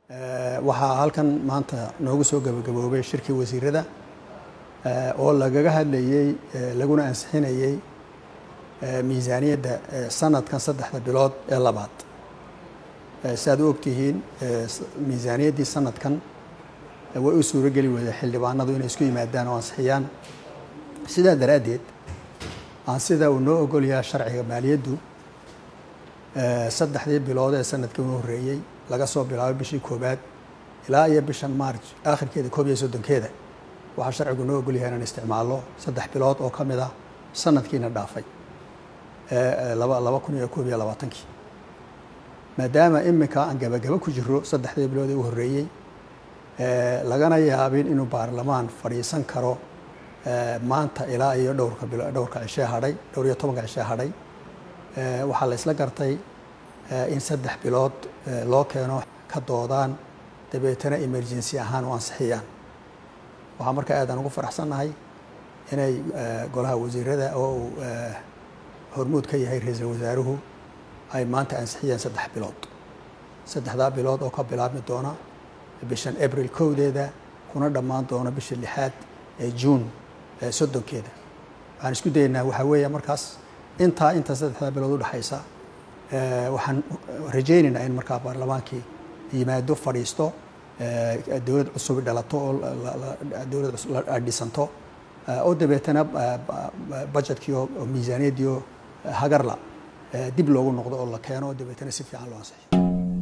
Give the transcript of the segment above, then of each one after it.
waxaa halkan maanta noogu soo gabagaboobay shirkii wasiirada oo lagaga hadlayey laguna ansixinayey miisaaniyadda sanadkan saddexda bilood ee labaad si aad u ogtihiin miisaaniyaddii sanadkan way u suurogeli weyday xildhibaanadu inay isku yimaadaan oo ansixiyaan sidaa daraaddeed aan sida uu noo ogolyaha sharciga maaliyaddu saddexdii bilood ee sanadkii u horreeyey laga soo bilaabo bishii koobaad ilaa iyo bishan maarj aakhirkeeda koob iyo soddonkeeda waxaa sharcigu noo ogolyahay inaan isticmaalno saddex bilood oo ka mid ah sanadkiina dhaafay laba laba kun iyo koob iyo labaatankii maadaama iminka aan gabagabo ku jiro saddexdii bilood ee u horreeyey lagana yaabin inuu baarlamaan fadhiisan karo maanta ilaa iyo dhowrka bilo dhowrka cishee hadhay dhowr iyo tobanka cishee hadhay waxaa la isla gartay in saddex bilood loo keeno ka doodaan dabeetana emergency ahaan u ansixiyaan waxaa markaa aadaan ugu faraxsannahay inay golaha wasiirada oo uu hormuud ka yahay ra-iisul wasaaruhu ay maanta ansixiyeen saddex bilood saddexdaa bilood oo ka bilaabmi doona bishan abril kowdeeda kuna dhammaan doona bisha lixaad ee juun soddonkeeda waxaan isku dayeynaa waxaa weeya markaas intaa inta saddexdaa bilood udhexaysa waxaan rajaynaynaa in markaa baarlamaankii yimaado fadhiisto dowlad cusub dhalato oo dowlad dhisanto oo dabeetana budgetkii oo miisaaniyaddii oo hagarla dib loogu noqdo oo la keeno oo dabeetana si fiican loo ansixiyo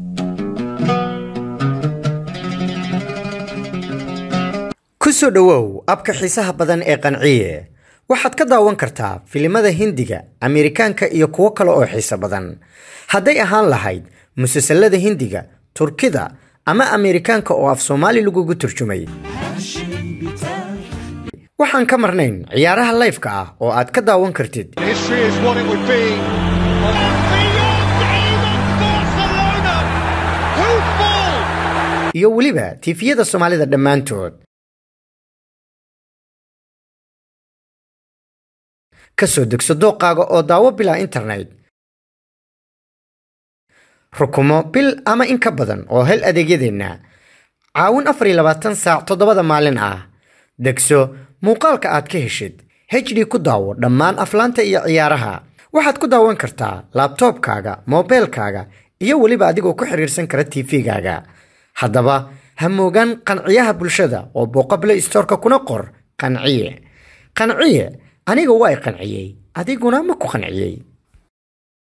ku soo dhowow abka xiisaha badan ee qanciye waxaad ka daawan kartaa filimada hindiga ameerikaanka iyo kuwo kale oo xiiso badan hadday ahaan lahayd musalsalada hindiga turkida ama ameerikaanka oo af soomaali lagugu turjumay waxaan ka marnayn ciyaaraha layfka ah oo aad ka daawan kartid iyo weliba tiifiyada soomaalida dhammaantood ka soo degso dooqaaga oo daawo bilaa internet rukumo bil ama in ka badan oo hel adeegyadeenna caawin afar iyo labaatan saac toddobada maalin ah degso muuqaalka aad ka heshid hd ku daawo dhammaan aflaanta iyo ciyaaraha waxaad ku daawan kartaa laabtoobkaaga moobeelkaaga iyo weliba adigoo ku xiriirsan kara tv-gaaga haddaba ha moogaan qanciyaha bulshada oo booqable istoorka kuna qor qanciye qanciye aniga waa i qanciyey adiguna ma ku qanciyey